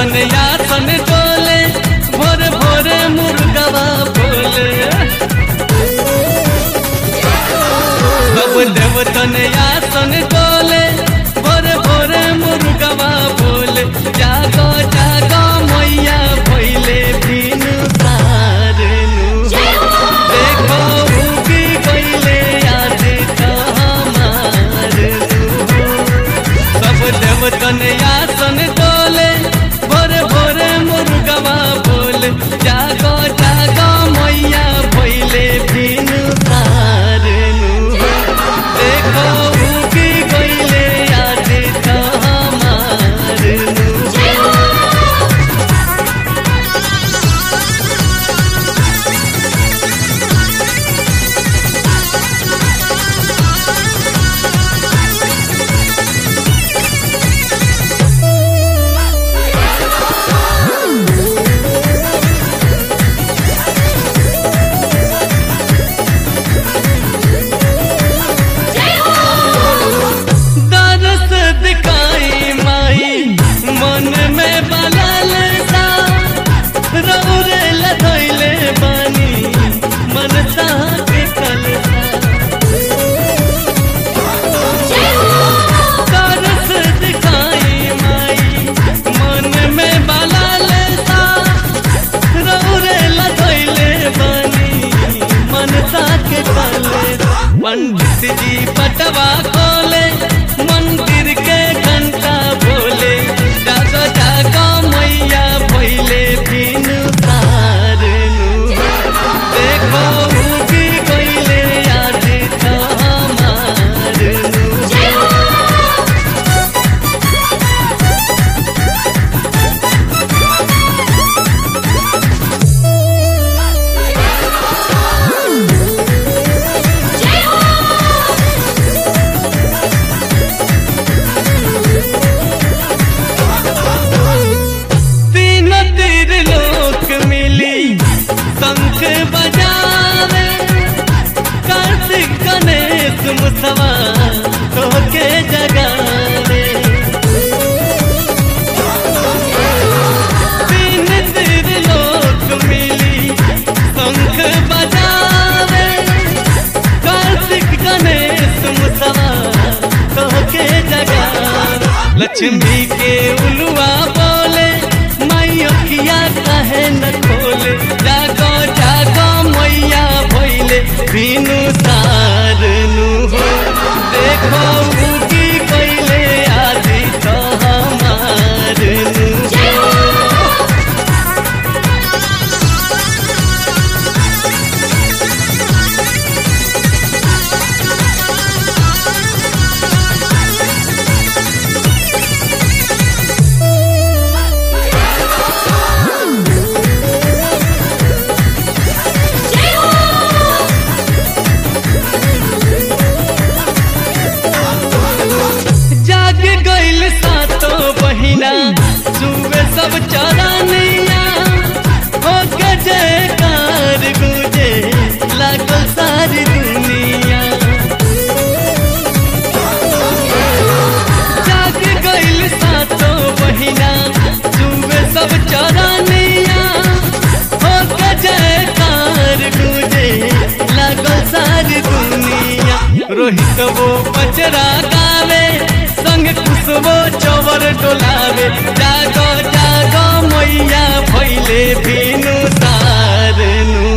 देवतन यासन डोले भोरे भोरे मुर्गवा बोले सब देवतन यासन डोले भोरे भोरे मुर्गवा बोले जागो जागो मैया भैले बिन सारनु देखो उगी गईले आज हमारनु सब देवतन यासन डोले भोरे भोरे मुर्गवा बोले जागो जागो मैया भैले बिन सारनु देखो उगी गईले आज हमारनु दरस दिखाई माई मन में बलल सा रौरे लधैले बानी मन सा के कलसा दरस दिखाई माई मन में बलल सा रौरे लधैले बानी मन सा के कलसा पंडित जी पटवा खोले मंदिर के घंटा बोले जागो जागो मैया भैले बिन सारनु देखो उगी गईले आज हमारनु तीन तीर लोक मिली शंख बजावे कार्तिक गणेश मुसवा तोके जगावे तीन तीर लोक मिली शंख बजावे कार्तिक गणेश मुसवा तोके जगावे लक्ष्मी के उलुआ बोले माई अखिया कहे न खोले जागो जागो मैया भैले बिनु सारनु हो देखो उगी कैले आदि तो हमारनु हो जाग गइल सातो बहिना सुबह सब चरनिया हो के जयकार गुजे लागल सारी दुनिया जाग गइल सातो बहिना सुबह सब चरनिया हो के जयकार गुजे लागल सारी दुनिया रोहित वो बजरा गावे संग खुशबो चौवर डोलावे जागो जागो मैया भैले बिनु सारनु